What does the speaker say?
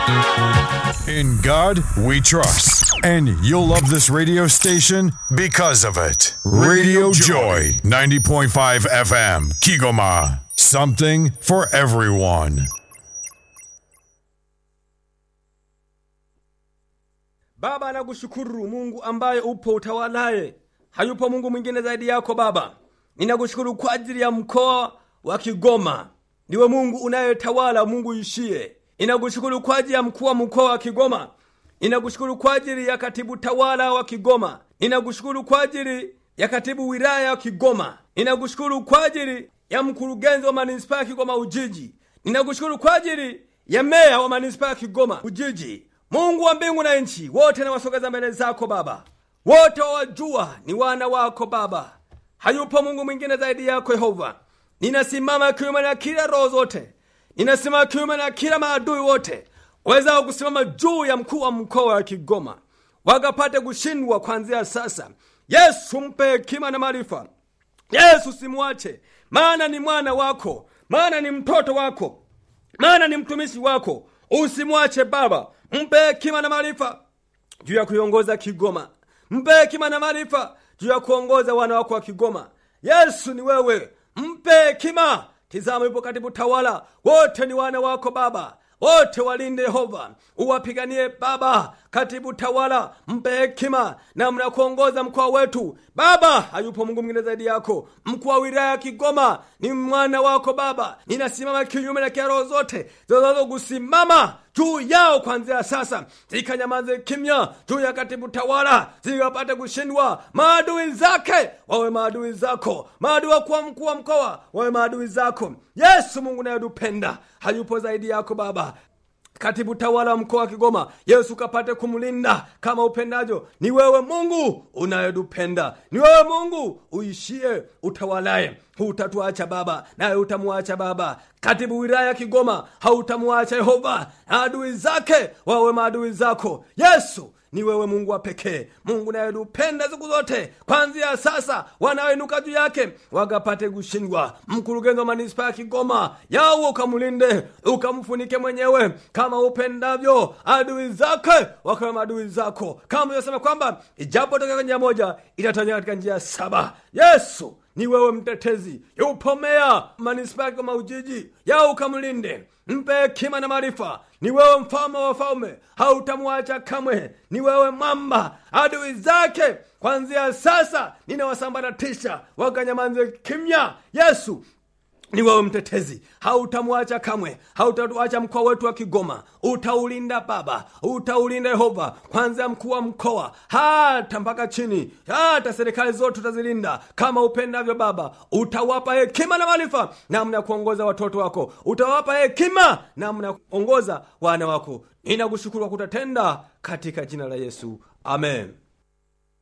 In God we trust. And you'll love this radio station because of it. Radio Joy, 90.5 FM, Kigoma. Something for everyone. Baba, nakushukuru Mungu ambaye upo utawalaye, hayupo Mungu mwingine zaidi yako Baba. Ninakushukuru kwa ajili ya mkoa wa Kigoma, ndiwe Mungu unayetawala, Mungu ishie. Ninakushukuru kwa ajili ya mkuu wa mkoa wa Kigoma, ninakushukuru kwa ajili ya katibu tawala wa Kigoma, ninakushukuru kwa ajili ya katibu wilaya wa Kigoma, ninakushukuru kwa ajili ya mkurugenzi wa manispaa ya Kigoma Ujiji, ninakushukuru kwa ajili ya meya wa manispaa ya Kigoma Ujiji. Mungu wa mbingu na nchi, wote nawasogeza mbele zako Baba, wote wawajua ni wana wako Baba, hayupo Mungu mwingine zaidi yako Yehova. Ninasimama kinyume na kila roho zote, ninasimama kinyume na kila maadui wote waweza kusimama juu ya mkuu wa mkoa wa Kigoma, wakapate kushindwa kuanzia sasa. Yesu, mpe hekima na maarifa. Yesu, simwache, maana ni mwana wako, maana ni mtoto wako, maana ni mtumishi wako. Usimwache Baba, mpe hekima na maarifa juu ya kuiongoza Kigoma, mpe hekima na maarifa juu ya kuongoza wana wako wa Kigoma. Yesu, ni wewe, mpe hekima. Tizama, yupo katibu tawala, wote ni wana wako Baba, wote walinde Yehova, uwapiganie Baba. Katibu tawala, mpe hekima namna ya kuongoza mkoa wetu Baba. Hayupo Mungu mwingine zaidi yako. Mkuu wa wilaya ya Kigoma ni mwana wako Baba. Ninasimama kinyume na roho zote zinazo kusimama juu yao kuanzia sasa, zikanyamaze kimya juu ya katibu tawala, zikapate kushindwa. Maadui zake wawe maadui zako, maadui wakuwa mkuu wa mkoa wawe maadui zako. Yesu Mungu nayetupenda, hayupo zaidi yako Baba katibu tawala wa mkoa wa Kigoma, Yesu kapate kumlinda kama upendavyo. Ni wewe Mungu unayetupenda, ni wewe Mungu uishie utawalaye. Hutatuacha Baba, naye utamuacha Baba. Katibu wilaya ya Kigoma hautamuacha Yehova, na adui zake wawe maadui zako. Yesu ni wewe Mungu wa pekee, Mungu nayetupenda siku zote. Kwanzia sasa, wanaoinuka juu yake wakapate kushindwa. Mkurugenzi wa manispaa ya Kigoma, yawe ukamlinde, ukamfunike mwenyewe kama upendavyo. Adui zake wakawe maadui zako, kama ulivyosema kwamba ijapo toka njia moja itatawanyika katika njia saba. Yesu ni wewe mtetezi, yupo meya manispaa ya Kigoma Ujiji, yawe ukamlinde mpe hekima na maarifa. Ni wewe mfalme wa wafalme, hautamwacha kamwe. Ni wewe mwamba, adui zake kwanzia sasa ninawasambaratisha, wakanyamanze kimya. Yesu ni wewe mtetezi, hautamwacha kamwe, hautatuacha mkoa wetu wa Kigoma. Utaulinda Baba, utaulinda Yehova, kwanzia mkuu wa mkoa hata mpaka chini, hata serikali zote utazilinda kama upendavyo Baba. Utawapa hekima na maarifa namna ya kuongoza watoto wako, utawapa hekima namna ya kuongoza wana wako. Ninakushukuru kwa kutatenda katika jina la Yesu, amen.